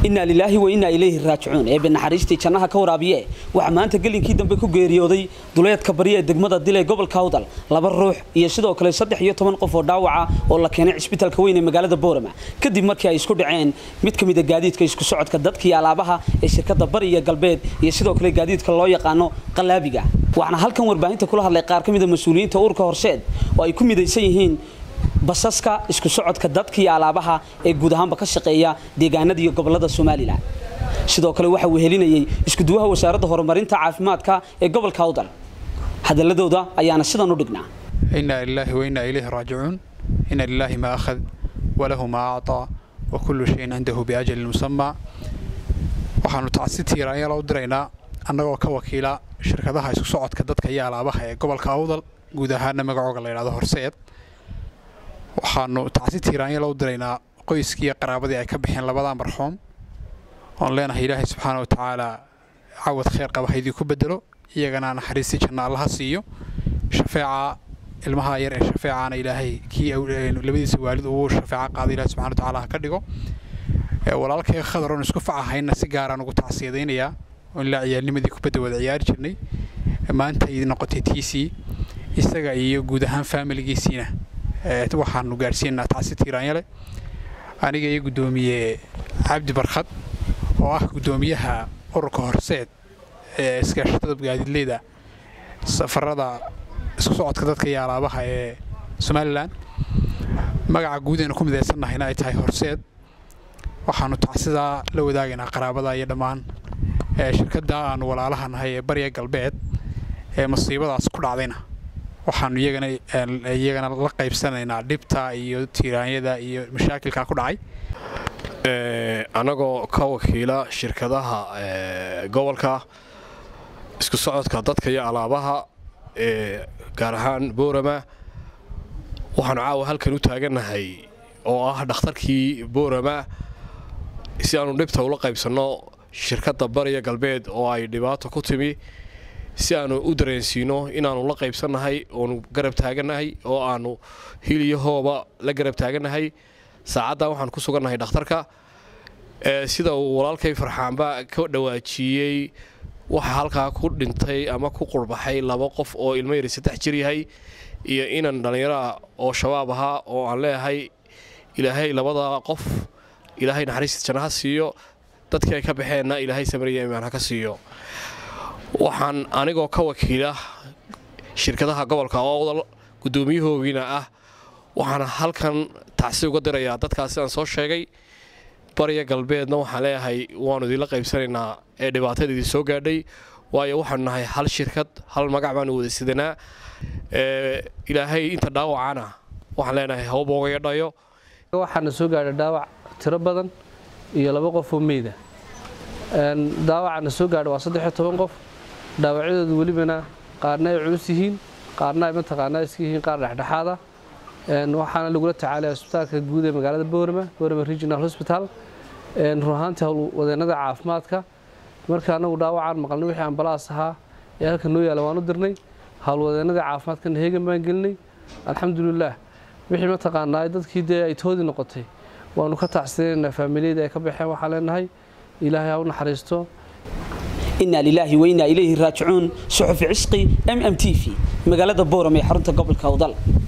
inaa lilaahi wa innaa ilayhi raajicuun eebe naxariistii jannaha ka waraabiye waxaa maanta gelinkii dambe ku geeriyooday duleedka bari ee degmada dil ee gobolka awdal laba ruux iyo sidoo kale saddex iyo toban qof oo dhaawaca oo la keenay cisbitaalka weyn ee magaalada boorama kadib markii ay isku dhaceen mid ka mid a gaadiidka isku socodka dadkii alaabaha ee shirkadda bari iyo galbeed iyo sidoo kale gaadiidka loo yaqaano qalaabiga waxaana halkan warbaahinta kula hadlay qaar ka mid a mas-uuliyiinta uurka horseed oo ay ku midaysan yihiin basaska isku socodka dadka iyo alaabaha ee guud ahaanba ka shaqeeya deegaanada iyo gobolada somalilan sidoo kale waxa uu helinayay iskuduwaha wasaaradda horumarinta caafimaadka ee gobolka awdal hadaladooda ayaana sidan u dhignaa إنا لله وإنا إليه راجعون إن لله ما أخذ وله ما أعطى وكل شيء عنده بأجل مسمى waxaanu tacsi tiiraanyala u diraynaa annagoo ka wakiila shirkadaha isku socodka dadka iyo alaabaha ee gobolka awdal guud ahaana magacooga la yidhahdo horseed waxaanu tacsi tiiraanyala u diraynaa qoyskii iyo qaraabadii ay ka baxeen labadaa marxuum oon leenahay ilaahay subxaana wa tacaala cawad khayr qaba haydii ku bedelo iyagana naxariistii janna allaha siiyo shafeeca ilmaha yar ee shafeecana ilaahay kii labadiisa waalid ugu shafeeca qaada ilahi subxana wa tacaala ha ka dhigo walaalkay khadar oon isku facahayna si gaaraan ugu tacsiyadaynayaa oon ilaa ciyaalnimadii kubadda wada ciyaari jirnay maanta ay noqotay tiisii isaga iyo guud ahaan faamiligiisiina waxaanu gaadhsiinaa tacsi tiiraanyale aniga iyo guddoomiye cabdi barkhad oo ah guddoomiyaha ururka horseed ee iskaashatada gaadiidleyda safarada isku socodka dadka iyo alaabaha ee somalilan magaca guud aynu ku midaysannahayna ay tahay horseed waxaanu tacsidaa la wadaagaynaa qaraabada iyo dhammaan shirkadda aanu walaalaha nahay ee bariya galbeed ee masiibadaas ku dhacdayna waxaanu iyagana iyagana la qaybsanaynaa dhibta iyo tiiraanyada iyo mashaakilka ku dhacay annagoo ka wakiila shirkadaha gobolka isku socodka dadka iyo alaabaha ee gaar ahaan boorama waxaanu caawa halkan u taagannahay oo ah dhakhtarkii boorama si aanu dhibta ula qaybsanno shirkadda bariya galbeed oo ay dhibaato ku timi si aanu u dareensiino inaannu la qaybsannahay oonu garab taagannahay oo aannu hiliyahooba la garab taagannahay saacaddan waxaan ku sugannahay dhakhtarka sida uu walaalkay farxaanba ka dhawaajiyey waxaa halkaa ku dhintay ama ku qurbaxay laba qof oo ilmo yari saddex jir yahay iyo inan dhallinyaraah oo shabaab ahaa oo aan leeyahay ilaahay labada qof ilaahay naxariista janna ha siiyo dadkii ay ka baxeenna ilaahay samariya imaan ha ka siiyo waxaan anigoo ka wakiila shirkadaha gobolka oodal guddoomiyahoogiina ah waxaan halkan tacsi uga dirayaa dadkaas sidaan soo sheegay bariya galbeedna waxaan leeyahay waannu idinla qaybsanaynaa ee dhibaatada idin soo gaadhay waayo waxaanu nahay hal shirkad hal magac baanu wada sidanaa ilaahay inta dhaawacana waxaan leenahay hawbooga dhayo waxaana soo gaadhay dhaawac tiro badan iyo laba qof oo meyda daawacana soo gaadha waa saddex iyo toban qof dhaawacyadoodu welibana qaarna ay culus yihiin qaarna ay mataqaanaa iska yihiin qaar dhexdhexaada waxaana lagula tacaalaya isbitaalka guud ee magaalada boorama boorama regional hospital run ahaantii howlwadeennada caafimaadka marka anagu dhaawacaan maqalnay wixii ambalaas ahaa ee halka noo yaala waan u dirnay howlwadeennada caafimaadkana heegan baan gelinay alxamdulilaah wixii mataqaanaa dadkii dee ay toodi noqotay waanu ka tacsinaynaa faamiliyada ay ka baxeen waxaan leenahay ilaahay ha u naxariisto inaa lilaahi wa innaa ilayhi raajicuun suxufi cisqi m m t v magaalada booram ee xarunta gobolka awdal